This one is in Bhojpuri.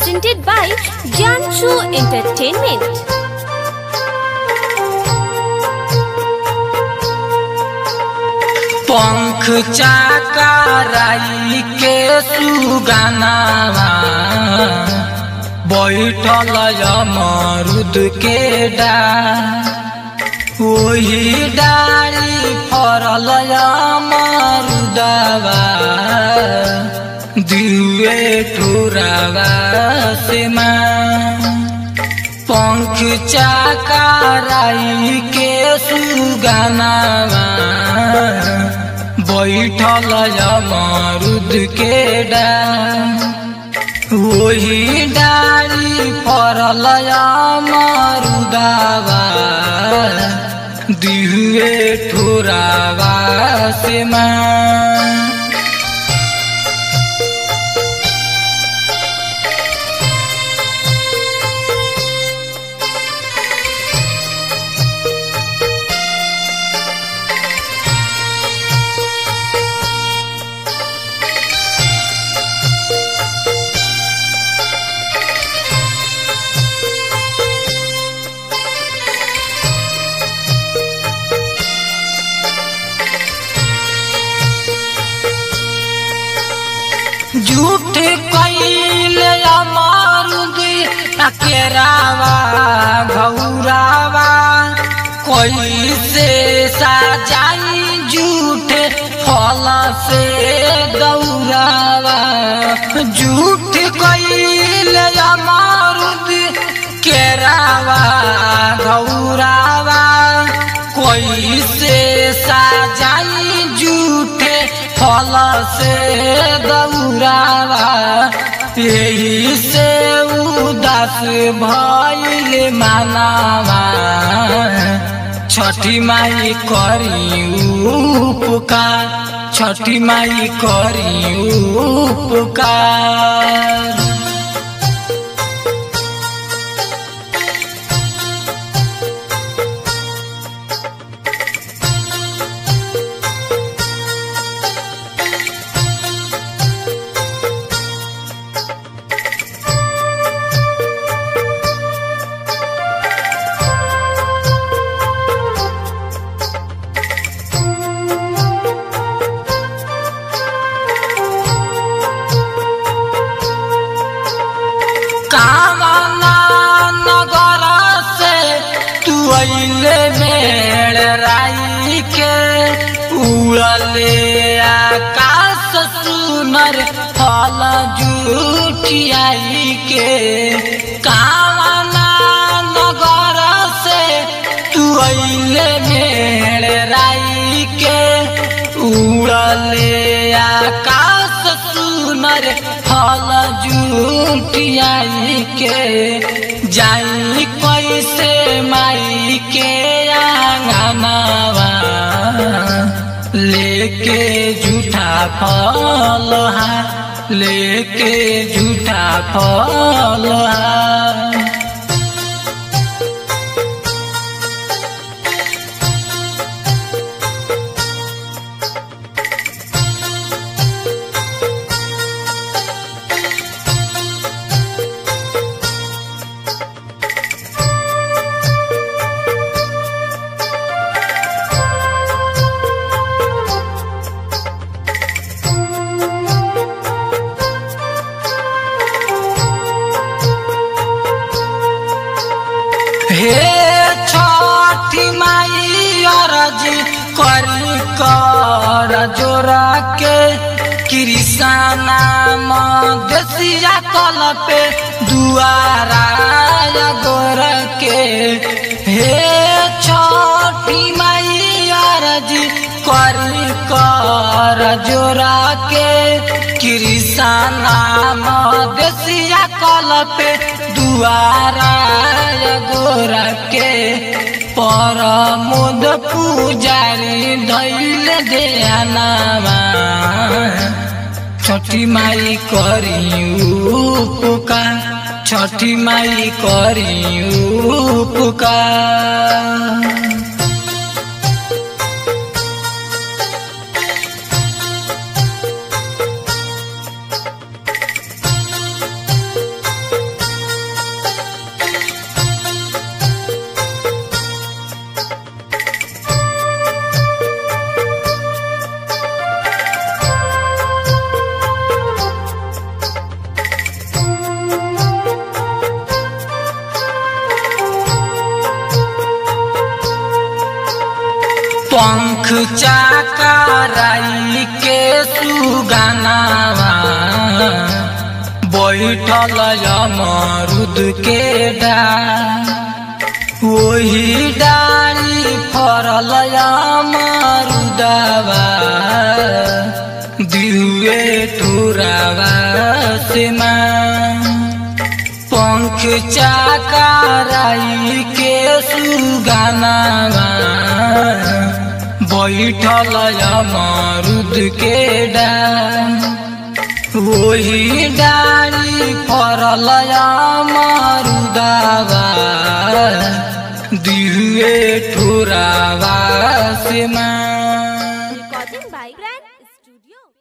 presented by Janshu Entertainment. पंख चाकराई के सुगानावा बैठल मरुद के डार ओही डारी फरल मरुदवा दिवे ठुरावा से पंख चाकराई के सुगानावा बैठल मरुद के डार वही डाली फरल मरुदावा दिहुए ठुरावा से माँ झूठ कैले मारुद केरावा घौरावा कैसे साजाई झूठ फल से गौरावा झूठ कैले मारुद केरावा घौरावा कैसे साजाई झूठे फल से गौरावा यही से उदास भइल मानावा छठी माई करी उपकार छठी माई करी उपकार कामना नगर से तू अइले मेड़ राई के उड़ले आकाश सुनर फल जुटियाई के कामना नगर से तू अइले मेड़ राई के उड़ले आकाश सुनर फल जुटियाई के जाई कैसे माई के आंगनावा लेके झूठा फल हा लेके झूठा फल हा हे छठी माई अरज करी कर जोरा के कृष्णा मदेशिया कल पे दुआरा गोर के हे छठी माई अरज करी कर जोरा के कृष्णा मदेशिया कल पे दुआरा गोरा के पर मुद पुजारी धैल देनामा छठी माई करी उपकार छठी माई करी उपकार चाकराई के सुगानावा बैठल अमरुद के डाल वही डाली फरल अमरुदवा दिहुए ठुरावा से पंख चाकराई के सुगानावा बैठल अमरुद के डाल वही डाली फरल अमरुदवा दिहुए ठुरावा से माँ